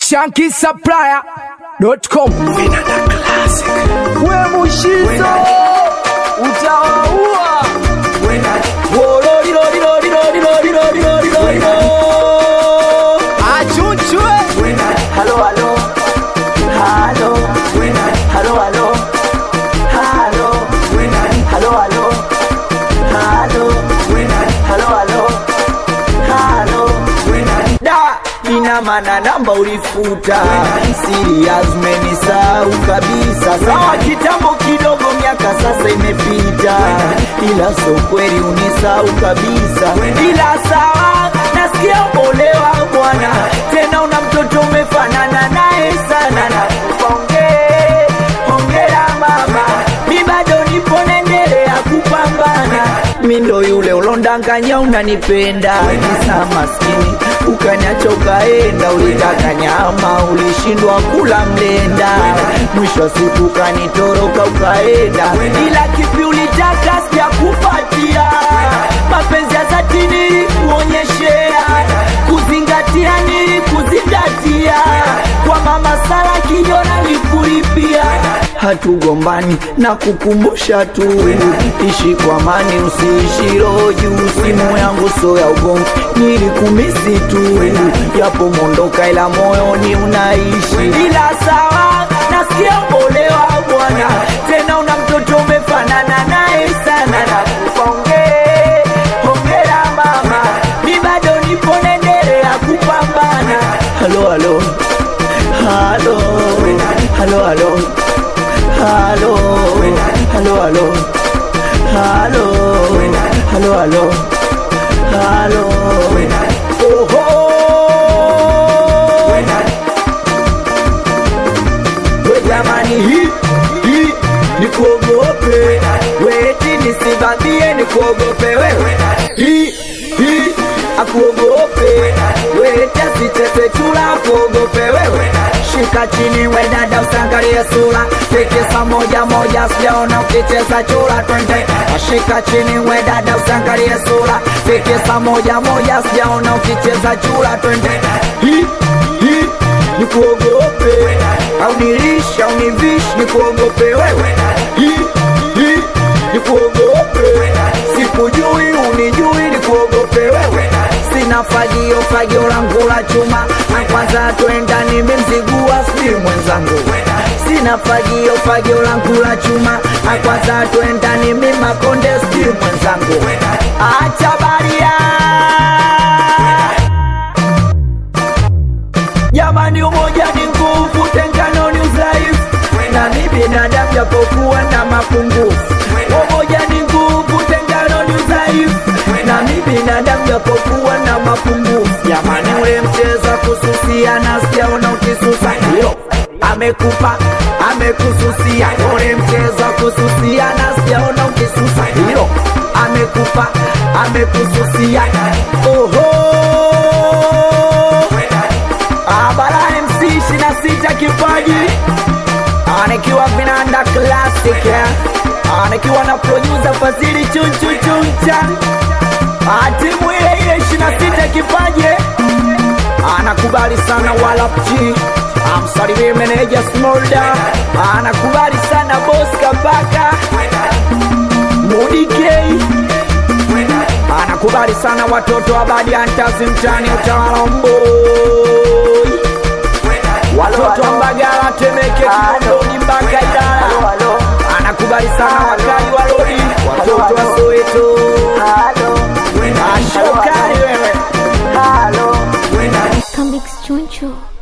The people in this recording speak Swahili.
shankisupplier.com. we mushizo utawaua achunchwe halo halo halo halo halo halo halo halo halo halo halo halo da ina maana namba ulifuta serious menisau kabisa sawa kitambo kidogo miaka sasa imepita ila so kweli unisau kabisa ila sawa nasikia olewa bwana tena una mtoto umefanana naye sana na kuponge hongera mama mi bado nipo naendelea kupambana mi ndo yule ulondanganya unanipenda kisa maskini ukaniacha ukaenda ulitaka nyama ulishindwa kula mlenda mwisho wa siku ukanitoroka ukaenda ila kipi ulitaka sijakupatia mapenzi ya dhati nilikuonyeshea kuzingatia nilikuzingatia kwa mama sala kijona nikulipia hatugombani na kukumbusha tu ishi kwa amani usiishi roho juu simu yangu so ya ugomvi nilikumisi tu yapo mondoka ila moyoni unaishi ila sawa nasikia olewa bwana tena una mtoto umefanana naye sana na kuponge hongera mama mi bado nipo naendelea kupambana halo halo halo halo halo halo halo halo halo halo halo halo oho we jamani hii hii nikuogope weti nisivamie nikuogope wewe hii hii akuogope weti asicheze chula akuogope wewe shika chini we dada usangalie sura tikisa moja moja sijaona ukicheza chura twende shika chini we dada usangalie sura tikisa moja moja sijaona ukicheza chura twende hii hii nikuogope au nilishi au nivishi nikuogope wewe hii hii nikuogope sikujui unijui nikuogope wewe sina fagio fagio langu la chuma na kwanza twenda nimemzigua si mwenzangu sina fagio fagio langu la chuma na kwanza twenda nimi makonde si mwenzangu acha baria jamani umoja ni nguvu tengano ni udhaifu na mi binadamu japokuwa na mapungufu umoja ni nguvu tengano ni udhaifu na mi binadamu japokuwa na mapungufu jamani ule mcheza kususia na sijaona ukisusa hiyo amekupa amekususia ule mcheza kususia na sijaona ukisusa hiyo amekupa amekususia oho Abara MC 26 kipaji anikiwa vinanda classic eh. anikiwa na producer Fazili chunchu chuncha timu ile ile 26 kipaji anakubali sana wala pchi amsalimie meneja Smolda anakubali sana boss Kabaka Mudikei anakubali sana watoto wa Badiantazi mtani utawala mboi watoto wa Mbagala Temeke Kinondoni mpaka Ilala anakubali sana wakali wa lori watoto wa Soweto ashokali wewe Comics Choncho.